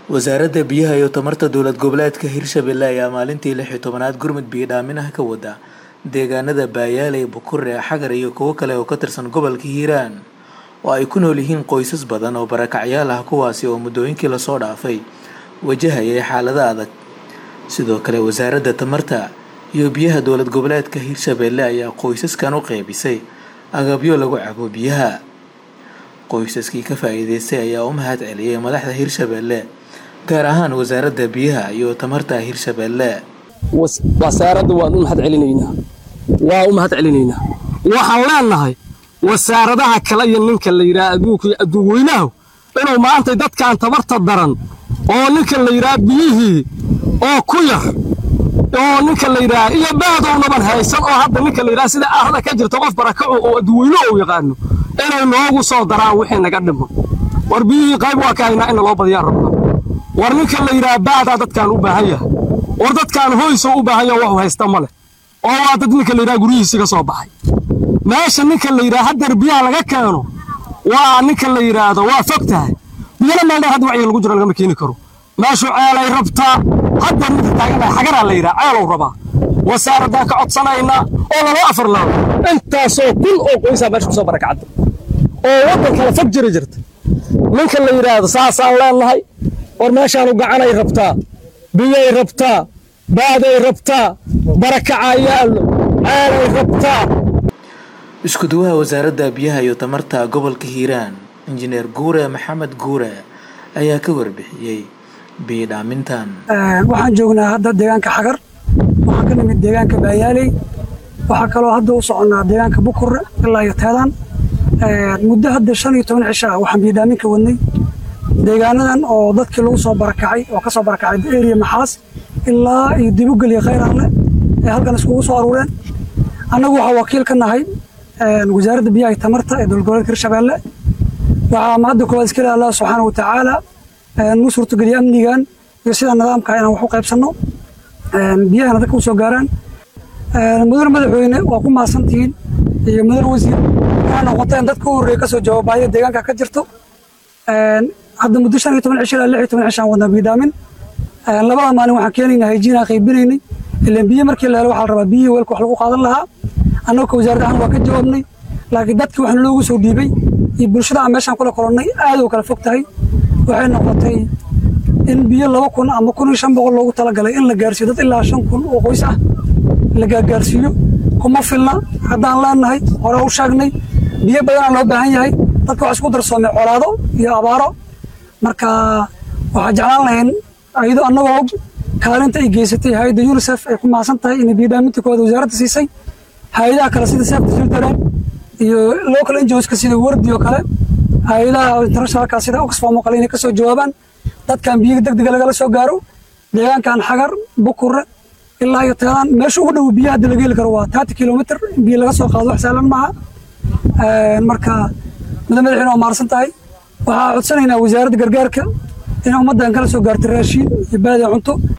wasaaradda biyaha iyo tamarta dowlad goboleedka hirshabelle ayaa maalintii lix iyo tobanaad gurmud biyo dhaamin ah ka wada deegaanada baayaaley bukure xagar iyo kuwo kale oo ka tirsan gobolka hiiraan oo ay ku nool yihiin qoysas badan oo barakacyaal ah kuwaasi oo muddooyinkii lasoo dhaafay wajahayay xaalado adag sidoo kale wasaaradda tamarta iyo biyaha dowlad goboleedka hirshabelle ayaa qoysaskan u qeybisay agabyo lagu cabo biyaha qoysaskii ka faa-iideystay ayaa u mahad celiyay madaxda hirshabelle gaar ahaan wasaaradda biyaha iyo tamarta hirshabelle wasaaradda waan u mahad celinaynaa waa u mahad celinaynaa waxaan leenahay wasaaradaha kale iyo ninka la yidhaha adduunka iyo adduunweynahu inuu maanta dadkan tabarta daran oo ninka la yidhaha biyihii oo ku yar oo ninka la yidhaha iyo baadownaban haysan oo hadda ninka la yidhaha sida aahda ka jirta qof barakaco oo adduunweynuhu uu yaqaano inay noogu soo daraan wixii naga dhimo war biyihii qayb waa ka haynaa in naloo badiyaan rabna war ninka la yidhaha baadaa dadkaan u baahan yahay war dadkaan hoysoo u baahan yaha waxu haysta ma leh oo waa dad ninka la yidhaha guryihiisi ka soo baxay meesha ninka la yidhaha haddar biyaha laga keeno waa ninka la yidhaahdo waa fog tahay biyana meeldheer hadda wacyiga lagu jiro lagama keeni karo meeshu ceelay rabtaa haddar midka taaganahay xagaraa la yidhaha ceelow rabaa wasaaraddaan ka codsanaynaa oo laloo afar laabo intaasoo kun oo qoysaa meesha kusoo barakacda oo waddan kale fog jiri jirta ninka la yidhaahdo saasaan leenahay war meeshaanu gacanay rabtaa biyay rabtaa baaday rabtaa barakaca yaallo ceelay rabtaa isku duwaha wasaaradda biyaha iyo tamarta gobolka hiiraan injineer guure maxamed guure ayaa ka warbixiyey biyo dhaamintan waxaan joognaa hadda deegaanka xagar waxaan ka nimid deegaanka baayaaley waxaa kaloo hadda u soconnaa deegaanka bukure ilaa iyo teedaan muddo hadda shan iyo toban cisho ah waxaan biyo dhaamin ka wadnay deegaanadan oo dadkii lagu soo barakacay oo ka soo barakacay eriya maxaas ilaa iyo dibugel iyo khayraanle ee halkan iskugu soo aruureen annagu waxaa wakiil ka nahay wasaaradda biyaha iyo tamarta ee dowlad goboleedka hirshabeelle waxaa mahadda koowaad iska leh allah subxaana wa tacaala nuu suurtogeliya amnigan iyo sida nidaamka inaan wax u qaybsanno biyahana dadka u soo gaaraan mudane madaxweyne waa ku mahadsantihiin iyo mudane wasiir inaa noqoteen dadka u horreeya kasoo jawaabaaya deegaanka ka jirto hadda muddo shan iyo toban cisho ilaa lix iyo toban cishaan wadnaa biidhaamin labada maalin waxaan keenaynaa hayjiinaan qaybinaynay ilaan biyo markii la helo waxaa la rabaa biyihii weelka wax lagu qaadan lahaa annagu ka wasaarad ahaan waa ka jawaabnay laakiin dadkii waxna loogu soo dhiibay iyo bulshada aan meeshaan kula kolonnay aad u kala fog tahay waxay noqotay in biyo laba kun ama kun iyo shan boqol loogu talagalay in la gaarsiiyo dad ilaa shan kun oo qoys ah la gaargaarsiiyo kuma filna haddaan leenahay hore u sheegnay biyo badanaa loo baahan yahay dadka wax isku darsoomay colaado iyo abaaro marka waxaa jeclaan lahayn ayadoo annagoo og kaalinta ay geysatay hay-adda unisef ay ku mahadsan tahay inay biidhaaminta koowaad wasaaradda siisay hay-adaha kale sida safety children iyo local NGOska sida wardi oo kale hay-adaha internationalka sida oxfam oo kale inay ka soo jawaabaan dadkan biyo degdega lagala soo gaaro deegaankan xagar bukure ilaa iyo teedaan meesha ugu dhow biyaha hadda laga heli karo waa thirty kilomitr in biyo laga soo qaado wax sahlan maaha marka muddo madaxweyne waa maarsan tahay waxaa codsanaynaa wasaaradda gargaarka inay ummaddan kala soo gaarto raashiin iyo baadi cunto